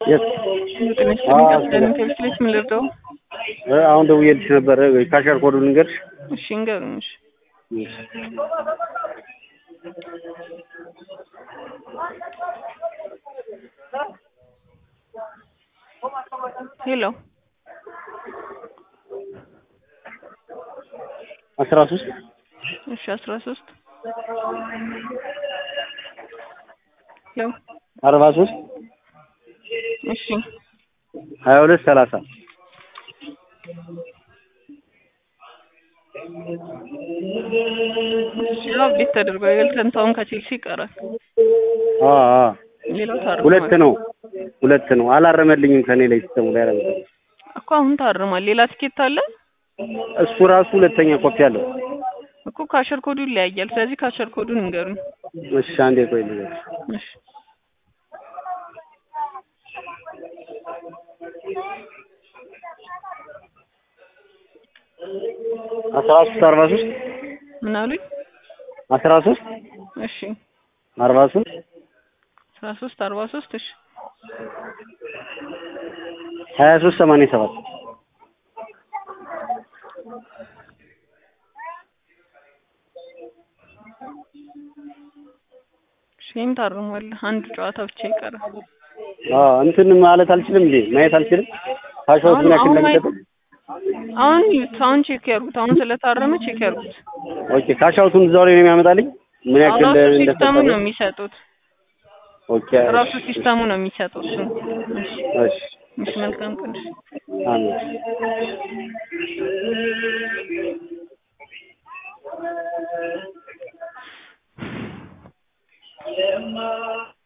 የት ቴሌስ ምን ልርዳው? አሁን ደውዬልሽ ነበረ። ካሸር ኮዱን ልንገርሽ? እሺ እንገሩኝ። እሺ ሄሎ አስራ ሶስት እሺ አስራ ሶስት ሄሎ አርባ ሶስት እሺ ሀያ ሁለት ሰላሳ አብዴት ተደርጓል። የልተንታውን ከቼልሲ ይቀራል። አ አ ሌላው ታርሟል ሁለት ነው ሁለት ነው። አላረመልኝም ከኔ ላይ ሲስተሙ ላይ አረመ። እኮ አሁን ታርሟል። ሌላ ትኬት አለ እሱ ራሱ ሁለተኛ ኮፒ አለው። እኮ ካሸር ኮዱ ይለያያል። ስለዚህ ካሸር ኮዱን እንገሩኝ። እሺ አንዴ ቆይ ልንገርሽ። እሺ አስራ ሶስት አርባ ሶስት ምን አሉኝ? አስራ ሶስት እሺ አርባ ሶስት አስራ ሶስት አርባ ሶስት እሺ ሀያ ሶስት ሰማንያ ሰባት ይህም ታርሟል። አንድ ጨዋታ ብቻ ይቀራል። አ እንትን ማለት አልችልም እንዴ ማየት አልችልም። ካሻውት ምን ያክል እንደሚሰጥ አሁን ይዩት። አሁን ቼክ ያርጉት። አሁን ስለታረመ ቼክ ያርጉት። ኦኬ ካሻውቱን እዛው ላይ ነው የሚያመጣልኝ ምን ያክል ራሱ ሲስተሙ እንደሰጠ ነው የሚሰጡት። ኦኬ ራሱ ሲስተሙ ነው የሚሰጡት። እሱ እሺ እሺ መልካም ቀን። አሜን Yeah.